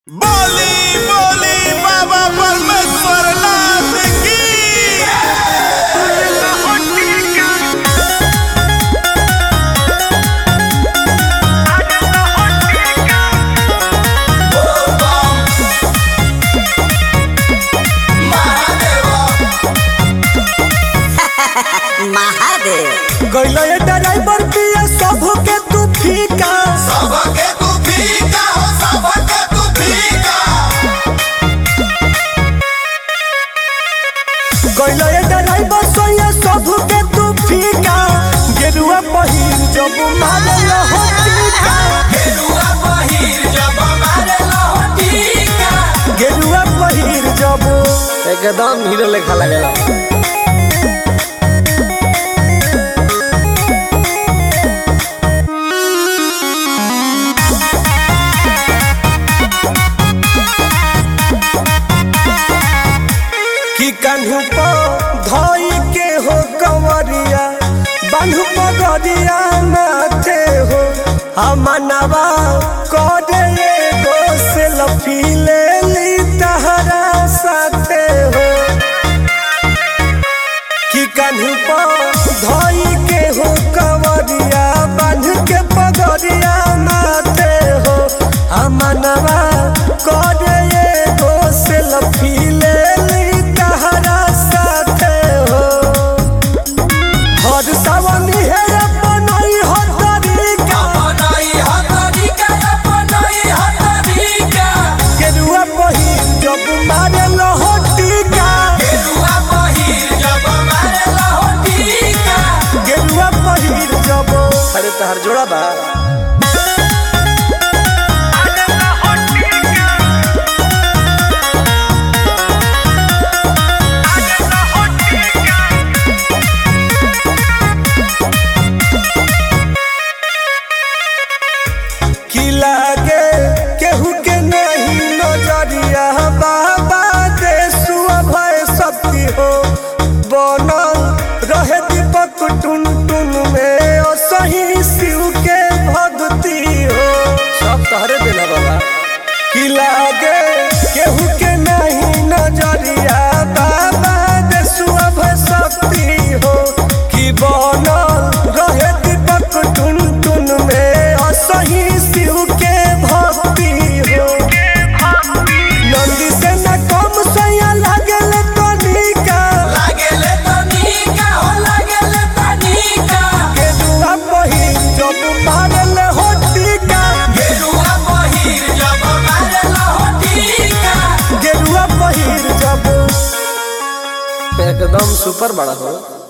बोली बोली बाबा परमेश्वर नाथ की महादेव गइलो ये ड्राइवर पिया सब के तू फीका सबके तू फीका हो सबके तू फीका गइलो ये ड्राइवर सोया सब के तू फीका गेरुआ पहिर जब मारल हो टीका गेरुआ पहिर जब मारे लहटीका गेरुआ पहिर जब एकदम हीरो लेखा लगेला कि कान्हू पर धई के हो कंवरिया बान्हू पगरिया नाथे हो हमनवा करे एगो से लफीले ली तहरा साथे हो कि कान्हू पर धई के हो कंवरिया बान्ह के पगरिया नाथे हो हमनवा करे एगो से लफीले ली तहरा साथे हो हर सावनी है अपनई हर तरीका अपनई हतरीका अपनई हतरीका गेरुआ पहिर जब मारे लहटीका गेरुआ पहिर जब मारे लहटीका गेरुआ पहिर जब अरे तहर जोड़ा बा की लागे केहू के नहीं नजरिया बाबा देसुआ भय शक्ति हो बनल रहे दीपक टुन टुन में ओ सही शिव के भक्ति हो सब तहरे देला बाबा की लागे केहू के नहीं नजरिया बाबा देसुआ भय शक्ति हो कि बनल रहे दीपक टुन टुन में असही शिव के भक्ति हो नंदी से न कम सैया लागल कनिका लागेले तनिका हो लागेले तनिका गेरुआ पहिर जब मारल हो टीका गेरुआ पहिर जब मारे लहटीका गेरुआ पहिर जब एकदम सुपर बड़ा हो